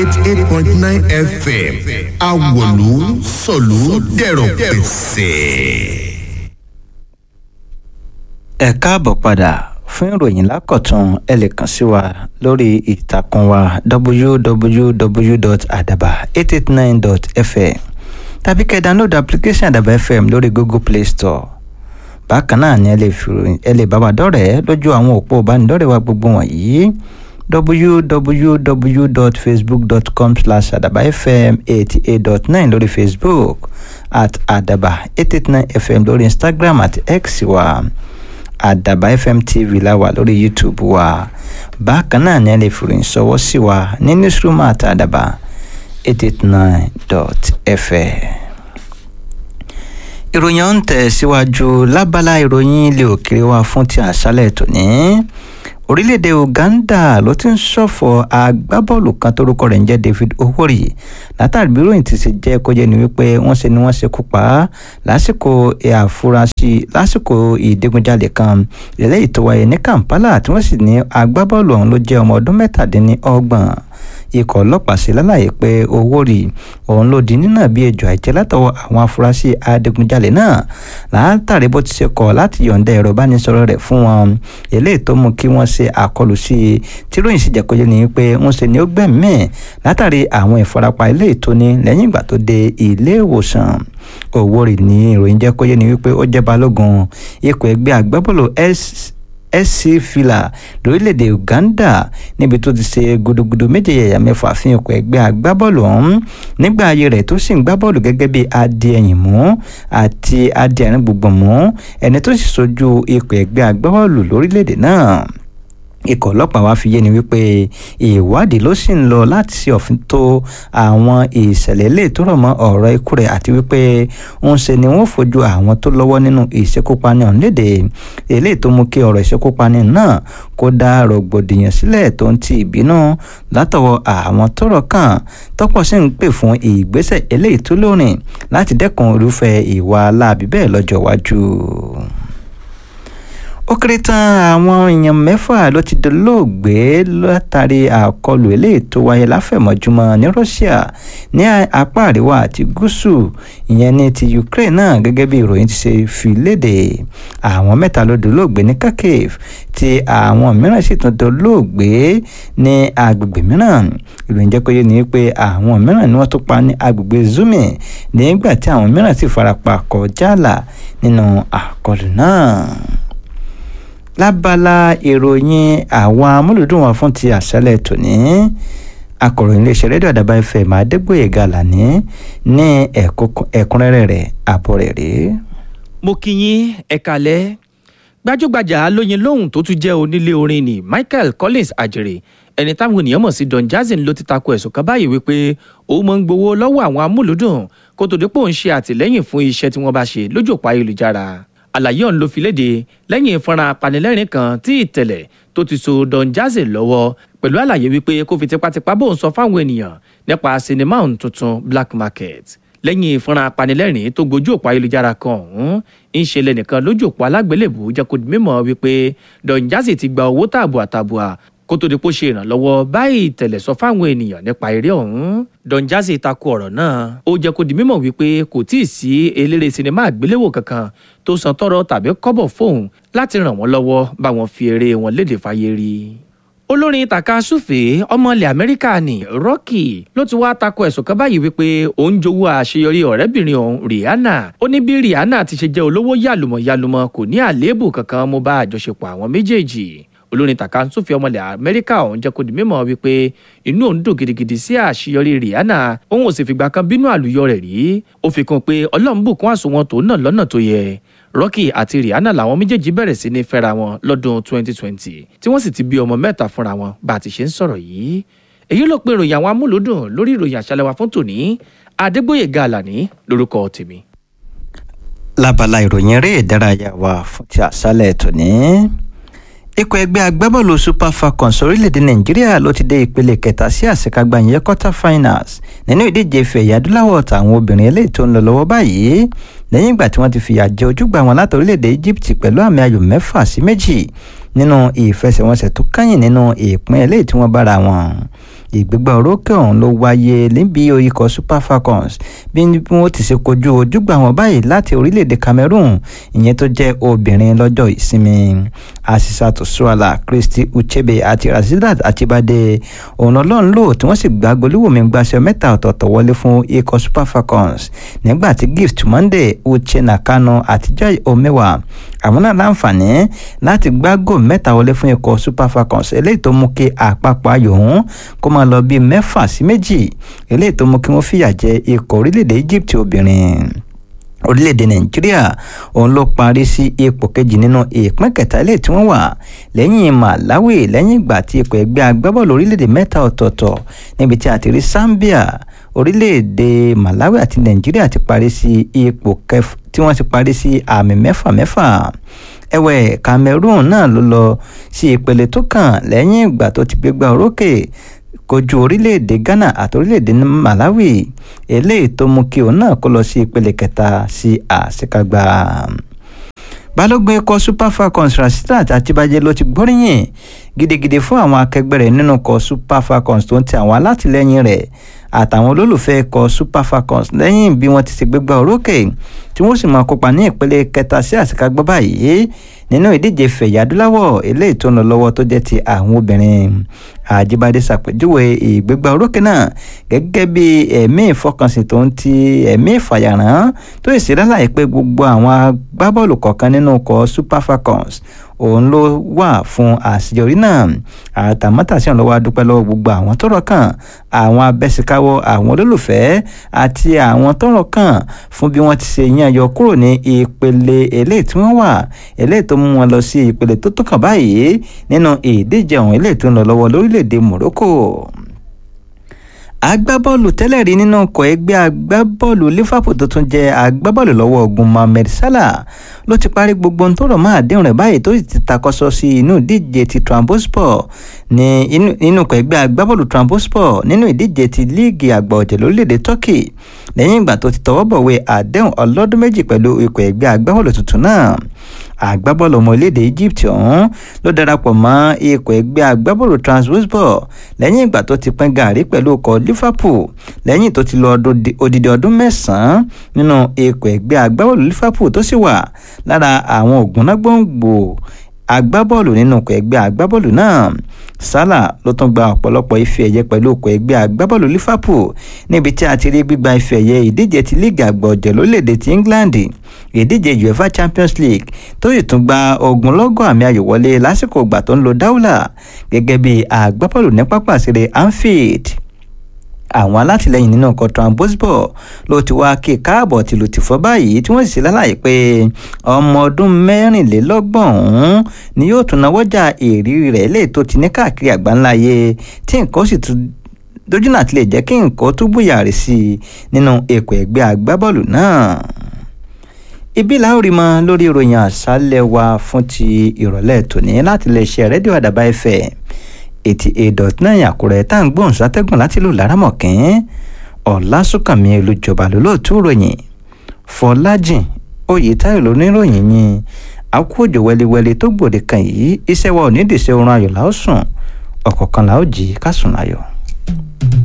eighty eight point nine fm awolu sọ̀lú dẹ̀rọ̀ pẹ̀sẹ̀. ẹ káàbọ̀ padà fún ìròyìn lákọ̀tún ẹ lè kàn sí wa lórí ìtàkùn wa www.adaba889.fm tàbí kẹ́ ẹ download application àdàbà fm lórí google play store bákan náà ni ẹ lè fi ẹ lè bá wa dọ́rẹ̀ẹ́ lójú àwọn òpó ìbánidọ́rẹ̀ẹ́ wa gbogbo wọ̀nyí www.facebook.com slash adaba fm eighty eight dot nine lórí facebook at adaba eight eight nine fm lórí instagram àti x wa àdàbà fm tv la wà lórí youtube wa bákan náà ni ẹ lè fi ìròyìn ṣọwọ́ sí wa ní newsroom àti àdàbà eight eight nine dot fm ìròyìn ọ̀hún tẹ̀ síwájú lábala ìròyìn ilé òkèrè wa fún ti àṣálẹ̀ tòní orílẹ̀-èdè uganda ló ti ń ṣọ̀fọ̀ agbábọ́ọ̀lù kan tórúkọ rẹ̀ ń jẹ́ david owori látàrí bí ròyìn ti ṣe jẹ́ kó jẹ́ ni wípé wọ́n ṣe ni wọ́n ṣe kú pa á lásìkò àfúrásì lásìkò ìdígunjalè kan eléyìí tó wáyé ní kampala tí wọ́n sì ní agbábọ́ọ̀lù ọ̀hún ló jẹ́ ọmọ ọdún mẹ́tàdínlọ́gbọ̀n ikọ̀ ọlọ́pàá ṣe lálàyé pé owó rí òun ló di nínà bí ejò àìjẹ́ látọwọ́ àwọn afurasí adigunjalè náà látàrí bó ti ṣe kọ̀ láti yọ̀ǹda ẹ̀rọ ìbánisọ̀rọ̀ rẹ̀ fún wọn eléyìí tó mú kí wọ́n ṣe àkọlù sí i tí ròyìn sì jẹ́ kóyé ni pé ń ṣe ni ó gbẹ̀mí látàrí àwọn ìfarapa eléyìí tó ní lẹ́yìn ìgbà tó dé ilé ìwòsàn owó rí ní ìròyìn jẹ́ kóyé ni wípé ó jẹ́ balógun ikọ̀ ẹgbẹ́ agbábọ́ọ̀lù s sc fila lórílẹ̀‐èdè uganda níbi tó ti ṣe gudugudu méje yẹ̀yà mẹ́fà fún ikọ̀ ẹgbẹ́ agbábọ́ọ̀lù ọ̀hún nígbà ayé rẹ̀ tó sì ń gbá bọ́ọ̀lù gẹ́gẹ́ bí adìẹ̀yìn mú àti adìẹ̀rín gbùngbùn mú ẹni tó sì sojú ikọ̀ ẹgbẹ́ agbábọ́ọ̀lù lórílẹ̀‐èdè náà ikọ̀ ọlọ́pàá wá fi yé ni wípé ìwádìí ló sì ń lọ láti ṣe òfin tó àwọn ìṣẹ̀lẹ̀ lè tó rọ̀ mọ́ ọ̀rọ̀ ikú rẹ̀ àti wípé ń ṣe ni wọ́n fojú àwọn tó lọ́wọ́ nínú ìṣekúpani ọ̀hún léde eléyìí tó mú kí ọ̀rọ̀ ìṣekúpani náà kó dá rògbòdìyàn sílẹ̀ tó ń ti ìbínú látọwọ́ àwọn tọ́rọ̀ kàn tọ́pọ̀ sì ń pè fún ìgbésẹ̀ eléyìí tó lórin láti dẹ́kun irúfẹ́ ìwà aláàbí bẹ́ẹ̀ lọ́jọ́ iwájú ó kéré tán àwọn èèyàn mẹ́fà ló ti dolóògbé látàrí àkọlù eléyìí tó wáyé láfẹ̀mọ́júmọ́ ní Russia ní apá àríwá àti gúúsù ìyẹn ní ti Ukraine náà gẹ́gẹ́ bí ìròyìn ti ṣe fi léde àwọn mẹ́ta ló dolóògbé ní Kharkiv tí àwọn mìíràn sì tún dolóògbé ní agbègbè mìíràn ìròyìn jẹ́ pé ní pé àwọn mìíràn ni wọ́n tún pa ní agbègbè Zumi nígbà tí àwọn mìíràn sì farapa kọjá àlà nínú àkọlù náà lábala ìròyìn àwọn amúlùdùn wọn fún ti àṣálẹ́ tòní akọ̀ròyìn iléeṣẹ́ rédíò àdàbà fm adégbòye gàlàní ní ẹ̀kúnrẹ́rẹ́ rẹ̀ àbọ̀ rẹ̀ rèé. mo kí yín ẹ kalẹ̀ gbajúgbajà lóyin lóhùn tó tún jẹ́ onílé orin ni michael collins àjèrè ẹni táwọn ènìyàn mọ̀ sí don jazzy ló ti tako ẹ̀sùn kan báyìí wípé òun máa ń gbowó lọ́wọ́ àwọn amúlùdùn kó tó dípò ń ṣe àtìlẹ́yìn fún iṣẹ́ tí wọ́n bá ṣe lójú òpó ayélujára àlàyé ọ̀hún ló fi léde lẹ́yìn ìfọ́nrán apanilẹ́rìn kan tí ìtẹ̀lẹ̀ tó ti so don jazzy lọ́wọ́ pẹ̀lú àlàyé wípé kó fi tipátipá bóun sọ fáwọn ènìyàn nípa sinimá ọ̀hún tuntun black market lẹ́yìn ìfọ́nrán apanilẹ́rìn tó gbojú òpó ayélujára kan ọ̀hún ń ṣe lẹ́nìkan lójú òpó alágbélébùú jẹ́ kó di mímọ̀ wípé don jazzy ti gba owó tààbùà tààbùà kó tó di pé ó ṣe ìrànlọ́wọ́ báyìí tẹ̀lẹ̀ sọ fáwọn ènìyàn nípa eré ọ̀hún don jazzy takò ọ̀rọ̀ náà ó jẹ́ kó di mímọ̀ wípé kò tíì sí eléré sinimá àgbéléwò kankan tó san tọrọ tàbí kọ́bọ̀ fóun láti ràn wọ́n lọ́wọ́ bá wọn fi eré wọn léde fáyé rí olórin takasúfè ọmọ ilẹ̀ amẹ́ríkà ní rocky ló ti wá tako ẹ̀sùn kan báyìí wípé òun jowó àṣeyọrí ọ̀rẹ́bìnrin òun rihanna ó ní bí rihanna ti ṣe jẹ́ olówó yàlùmọ̀yàlùmọ̀ kò ní àléébù kankan mo bá àjọṣepọ̀ àwọn méjèèjì olórin takasúfè ọmọ ilẹ̀ amẹ́ríkà ọ̀hún jẹ́ kó di mímọ̀ wípé inú òun dùn gidigidi sí àṣeyọrí rihanna òun ò sì fìgbà kan bínú àlùyọ rẹ̀ rí ó fi kún pé ọlọ́run bùkún àsùnwọ̀n tó náà lọ́nà tó yẹ rocky àti rihanna làwọn méjèèjì bẹ̀rẹ̀ sí ní fẹ́ra wọn lọ́dún 2020 tí wọ́n sì ti bí ọmọ mẹ́ta fúnra wọn bá a ti ṣe ń sọ̀rọ̀ yìí èyí ló pe ìròyìn àwọn amúlòdùn lórí ìròyìn àṣálẹ́ wa fún tòní adégbòye gàlàní lórúkọ tèmi. lábala ìròyìn eré ìdárayá wa fún ti àṣálẹ́ tòní ikọ̀ ẹgbẹ́ agbábọ́ọ̀lù super falcons orílẹ̀-èdè nàìjíríà ló ti dé ìpele kẹta sí àṣekágbá ìyẹn quarter finals nínú ìdíje ife ẹ̀yà adúláwọ̀ tàwọn obìnrin eléyìí tó ń lọ lọ́wọ́ báyìí lẹ́yìn ìgbà tí wọ́n ti fìyà jẹ ojúgbà wọn láti orílẹ̀-èdè egypt pẹ̀lú àmì ayò mẹ́fà sí méjì nínú ìfẹsẹ̀wọnsẹ̀ tó kẹ́yìn nínú ìpín eléyìí tí wọ́n bára wọn ìgbégbá orókè ọ̀hún ló wáyé níbi ikọ̀ super falcons bí wọ́n ti ṣe kojú ojúgbà wọn báyìí láti orílẹ̀-èdè cameroon ìyẹn tó jẹ́ obìnrin lọ́jọ́ ìsinmi asisatu suala christy uchebe àti rasheedat achibade òun ọlọ́run lò tí wọ́n sì gbá golíwòmí gbaṣẹ́ mẹ́ta ọ̀tọ̀ọ̀tọ̀ wọlé fún ikọ̀ super falcons nígbà tí gift monday uche nakano àti joy omewa àwọn náà láǹfààní láti gbá gò mẹ́ta wọlé fún ikọ̀ super falcons eléyìí tó mú kí àpapọ̀ ayò ọ̀hún kó máa lọ bíi mẹ́fà sí méjì eléyìí tó mú kí wọ́n fìyà jẹ ikọ̀ orílẹ̀-èdè egypt obìnrin orílẹ̀-èdè nàìjíríà òun ló parí sí ipò kejì nínú ìpín kẹta ilé tí wọ́n wà lẹ́yìn malawi lẹ́yìn ìgbà tí ipò ẹgbẹ́ agbábọ́ọ̀lù orílẹ̀-èdè mẹ́ta ọ̀tọ̀ọ̀tọ̀ níbi tí a ti rí zambia orílẹ̀-èdè malawi àti nàìjíríà ti parí sí ipò kẹf tí wọ́n ti parí sí àmì mẹ́fà mẹ́fà ẹ̀wẹ̀ cameroon náà ló lọ sí ìpele tó kàn lẹ́yìn ìgbà tó ti gbégbá orókè kojú orílẹ̀-èdè ghana àti orílẹ̀-èdè malawi eléyìí tó mú kí òun náà kó lọ sí ìpele kẹta sí àṣekágbá balógun ikọ̀ super falcons rasheedat àtibájẹ́ ló ti gbóríyìn gidigidi fún àwọn akẹgbẹ́ rẹ̀ nínú ikọ̀ super falcons tó ń ti àwọn alátìlẹyìn rẹ̀ àtàwọn olólùfẹ́ ikọ̀ super falcons lẹ́yìn bí wọ́n ti ṣe gbégbá orókè tí wọ́n sì máa kópa ní ìpele kẹta sí àṣekágbá báyìí nínú ìdíje fẹ̀yà adúláwọ̀ eléyìí tó ń lọ lọ́wọ́ tó jẹ́ ti àwọn obìnrin àjíbádé ṣàpèjúwe ìgbégbá orókè náà gẹ́gẹ́ bí ẹ̀mí ìfọkànsìn tó ń ti ẹ̀mí ìfàyàrán tó sì láláì pé gbogbo àwọn agbábọ́ọ̀lù kọ̀ọ̀kan nínú ikọ̀ super falcons òun ló wà fún àṣeyọrí náà àtàmọ́tàsí ọ̀hún lọ́wọ́ adúpẹ́ lọ́wọ́ gbogbo àwọn tọ́rọ̀ kàn àwọn abẹ́síkáwọ́ àwọn olólùfẹ́ àti àwọn tọ́rọ̀ kàn fún bí wọ́n ti ṣe yan yọ kúrò ní ìpele eléyìí tí wọ́n wà eléyìí tó mú wọn lọ sí ìpele tó tó kàn báyìí nínú ìdíje ọ̀hún eléyìí tó ń lọ lọ́wọ́ lórílẹ̀‐èdè Morocco agbábọ́ọ̀lù tẹ́lẹ̀ rí nínú ọkọ̀ ẹgbẹ́ agbábọ́ọ̀lù Liverpool tó tún jẹ́ agbábọ́ọ̀lù lọ́wọ́ ogun Mohamed Salah ló ti parí gbogbo ohun tó rọ̀ mọ́ àdéhùn rẹ̀ báyìí tó sì ti takọ́sọ sí inú ìdíje ti Trabzonspor ní inú ọkọ̀ ẹgbẹ́ agbábọ́ọ̀lù Trabzonspor nínú ìdíje ti líìgì àgbà ọ̀jẹ̀ lórílẹ̀‐èdè Turkey lẹ́yìn ìgbà tó ti tọwọ́ bọ̀wé àdéhùn ọlọ́dún méjì pẹ̀lú ikọ̀ ẹgbẹ́ agbábọ́ọ̀lù tuntun náà agbábọ́ọ̀lù ọmọ orílẹ̀-èdè Egypt ọ̀hún ló darapọ̀ mọ́ ikọ̀ ẹgbẹ́ agbábọ́ọ̀lù Trabzonspor lẹ́yìn ìgbà tó ti pín gàrí pẹ̀lú ọkọ̀ Liverpool lẹ́yìn tó ti lò odidi ọdún mẹ́sàn-án nínú ikọ̀ ẹgbẹ́ agbábọ́ọ̀lù Liverpool tó sì wà lára àwọn ògúnnágbòǹgbò agbábọ́ọ̀lù nínú ọkọ̀ ẹgbẹ́ agbábọ́ọ̀lù náà Salah ló tún gba ọ̀pọ̀lọpọ̀ ife ẹ̀yẹ pẹ̀lú ọkọ̀ ẹgbẹ́ agbábọ́ọ̀lù Liverpool níbi tí a ti rí gbígba ife ẹ̀yẹ ìdíje ti líìgì àgbà ọ̀jẹ̀ lórílẹ̀‐èdè ti England ìdíje UEFA Champions League tó sì tún gba ogunlọ́gọ̀ àmì ayò wọlé lásìkò ìgbà tó ń lo dáúlà gẹ́gẹ́ bí agbábọ́ọ̀lù ní pápá ìṣeré Anfield àwọn alátìlẹyìn nínú ọkọ̀ Trabzonspor ló ti wá kí káàbọ̀ tìlù tìfọ́ báyìí tí wọ́n sì ṣe lálàyé pé ọmọ ọdún mẹ́rìnlélọ́gbọ̀n ọ̀hún ni yóò tún náwọ́jà ìrírí rẹ̀ lè tó ti ní káàkiri àgbáńláyé tí nǹkan sì tún dójúnà tí lè jẹ́ kí nǹkan tó búyàrí sí i nínú èkó ẹgbẹ́ agbábọ́ọ̀lù náà ibi la ó rí mọ lórí ìròyìn àṣálẹ́ wa fún ti ìrọ̀lẹ́ tòní láti lè ṣe rédíò àdàbà ẹ̀fẹ̀ eighty eight dot nine àkúrẹ́ tá à ń gbóhùn sátẹ́gùn láti lù lárámọ̀kín ọ̀làsùnkànmí olùjọba lólóòtú ròyìn fọlájìn oyètáyọ̀ lóníròyìn yín akú òjò wẹliwẹli tó gbòde kan yìí iṣẹ́ wa ò ní dìṣẹ́ oorun ayọ̀ la ó sùn ọ̀kọ̀ọ̀kan la ó jí ká sùn láyọ̀.